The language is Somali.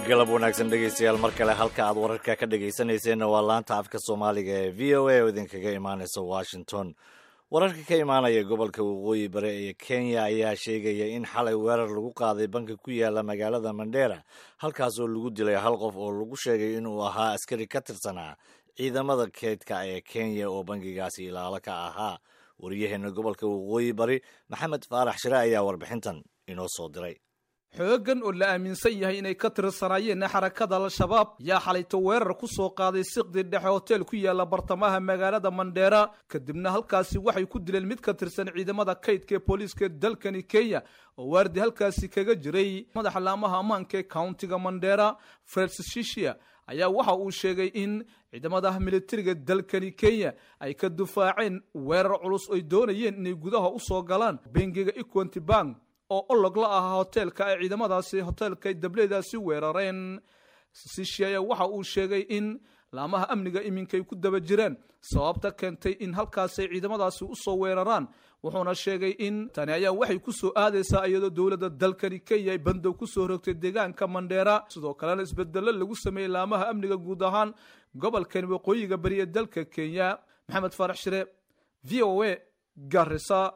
galab wanaagsan dhegaystayaal mar kale halka aad wararka ka dhegaysanayseena waa laanta afka soomaaliga ee v o a oo idinkaga imaanaysa washington wararka ka imaanaya gobolka waqooyi bare ee kenya ayaa sheegaya in xalay weerar lagu qaaday banka ku yaala magaalada mandheera halkaas oo lagu dilay hal qof oo lagu sheegay inuu ahaa askari ka tirsanaa ciidamada keydka ee kenya oo bangigaasi ilaalo ka ahaa wariyaheena gobolka waqooyi bari maxamed faarax shire ayaa warbixintan inoo soo diray xooggan oo la aaminsan yahay inay ka tirsanaayeen xarakada al-shabaab yaa xalayto weerar ku soo qaaday siqdi dhexe hoteel ku yaala bartamaha magaalada mandheera kadibna halkaasi waxay ku dileen mid ka tirsan ciidamada kaydka ee booliiska dalkani kenya oo waardi halkaasi kaga jiray madaxa laamaha ammaanka ee countiga mandheera francis shishia ayaa waxa uu sheegay in ciidamada militariga dalkani kenya ay ka dufaaceen weerar culus oy doonayeen inay gudaha u soo galaan bengiga equanty bank oo olog la ahaa hoteelka ay ciidamadaasi hoteelka dableedaasi weerareen sishiaya waxa uu sheegay in laamaha amniga iminkay ku daba jiraan sababta keentay in halkaasay ciidamadaasi u soo weeraraan wuxuuna sheegay in tani ayaa waxay ku soo aadaysaa iyadoo dowladda dalkani kenya ay bandow ku soo rogtay deegaanka mandheera sidoo kalena isbedello lagu sameeyey laamaha amniga guud ahaan gobolkani waqooyiga bari ee dalka kenya maxamed faarax shire v o a garisa